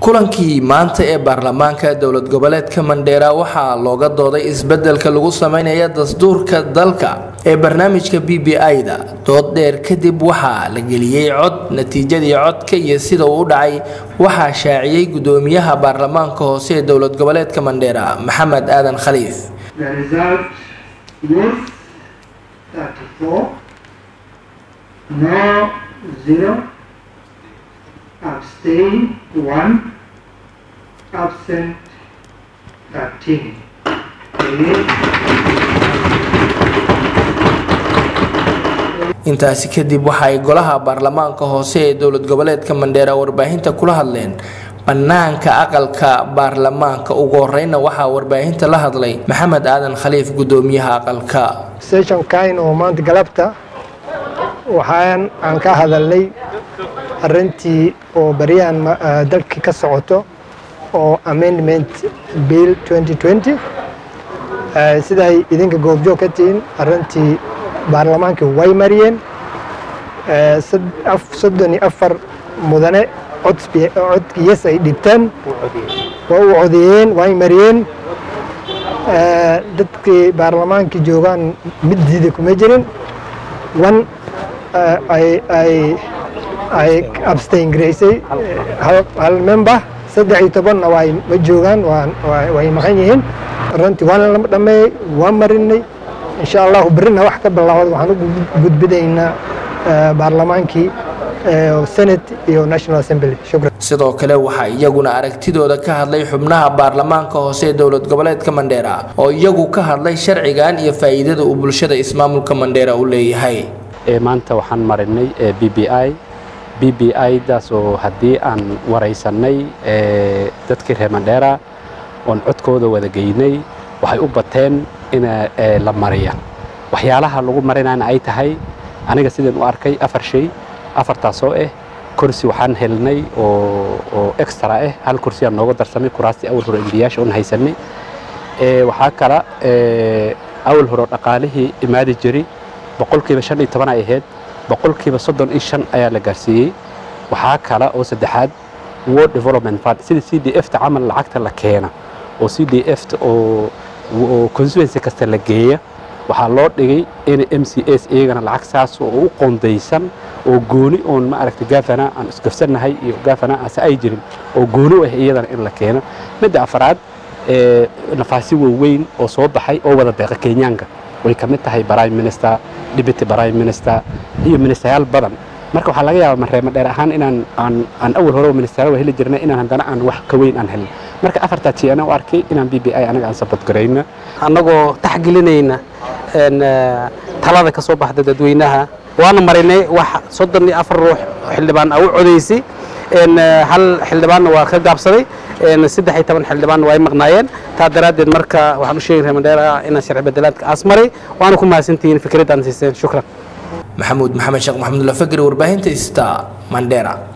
kulankii maanta ee baarlamaanka dowlad goboleedka mandheera waxaa looga dooday isbedelka lagu sameynaya dastuurka dalka ee barnaamijka b b i-da dood dheer kadib waxaa la geliyey cod natiijadii codka iyo sida uu u dhacay waxaa shaaciyey gudoomiyaha baarlamaanka hoose ee dowlad goboleedka mandheera maxamed aadan khaliif abstain 1 absent 13 intaasi kadib waxa ay golaha baarlamaanka hoose ee dowlad goboleedka mandheera warbaahinta kula hadleen bannaanka aqalka baarlamaanka ugu horeyna waxaa warbaahinta la hadlay maxamed aadan khaliif gudoomiyaha aqalka sessionkain oo maanta galabta waxaan aan ka hadalnay arrintii oo baryahan dalkii ka socoto oo amendment bill siday idinka goobjoog ka tihiin arrintii baarlamaankii way mariyeen soddon iyo afar mudane codkiyas ay dhibteen waa u codeeyeen way mariyeen dadkii baarlamaankii joogaan mid diida kuma jirin one ay abstain garaysay hal member saddex iyo tobanna way ma joogaan way maqan yihiin runtii waana lama dhammeeyey waa marinay insha allahu berrina wax ka bilaawad waxaan u gudbinaynaa baarlamaankii senate iyo national assembly shukran sidoo kale waxaa iyaguna aragtidooda ka hadlay xubnaha baarlamaanka hoose ee dowlad goboleedka mandheera oo iyagu ka hadlay sharcigan iyo faa'iidada uu bulshada ismaamulka mandheera u leeyahay maanta waxaan marinay b b i b b i daasoo haddii aan waraysanay dadkii reer mandheera oon codkooda wada geynay waxay u bateen in la mariya waxyaalaha lagu marinana ay tahay aniga sidaan u arkay afar shay afartaasoo ah kursi waxaan helnay oo extra ah hal kursi aan nooga darsamay kuraastii awal hore embiyaasha oon haysanay waxaa kala awal hore dhaqaalihii imaadi jiri boqolkiiba shan iyo toban ay ahayd boqolkiiba soddon iyo shan ayaa la gaarsiiyey waxaa kale oo saddexaad world development fund sida c d f ta camal lacagta la keena oo c d f ta oo constituency kasta la geeya waxaa loo dhigay in m c s iyagana lacag saas oo u qoondaysan oo gooni oon ma aragtay gaafana aan isgafsannahay iyo gaafana ase ay jirin oo gooni u ah iyadana in la keeno midda afaraad nafaasi waaweyn oo soo baxay oo wada deeqa kenyaanka way ka mid tahay prime minister deputy prime minister iyo ministerayaal badan marka waxaa laga yaabaa mareema dheer ahaan inaan aan aan awal hore ministeriyaal heli jirnay inaan haddana aan wax ka weyn aan helin marka afartaa tii ana u arkay inaan b b i anaga aan sabot garayna annagoo taxgelinayna talada ka soo baxda dadweynaha waana marinay wax soddon iyo afar ruux xildhibaan a u codaysay hal xildhibaanna waa ka gaabsaday saddex iyo toban xildhibaanna waa ay maqnaayeen taa daraaddeed marka waxaan u sheegay reer mandheera inaan sharci bedelaadka aas maray waana ku mahadsantihiin fikraddaan siiseen shukran maxamuud maxamed sheekh maxamud lafagri warbaahinta sta mandheera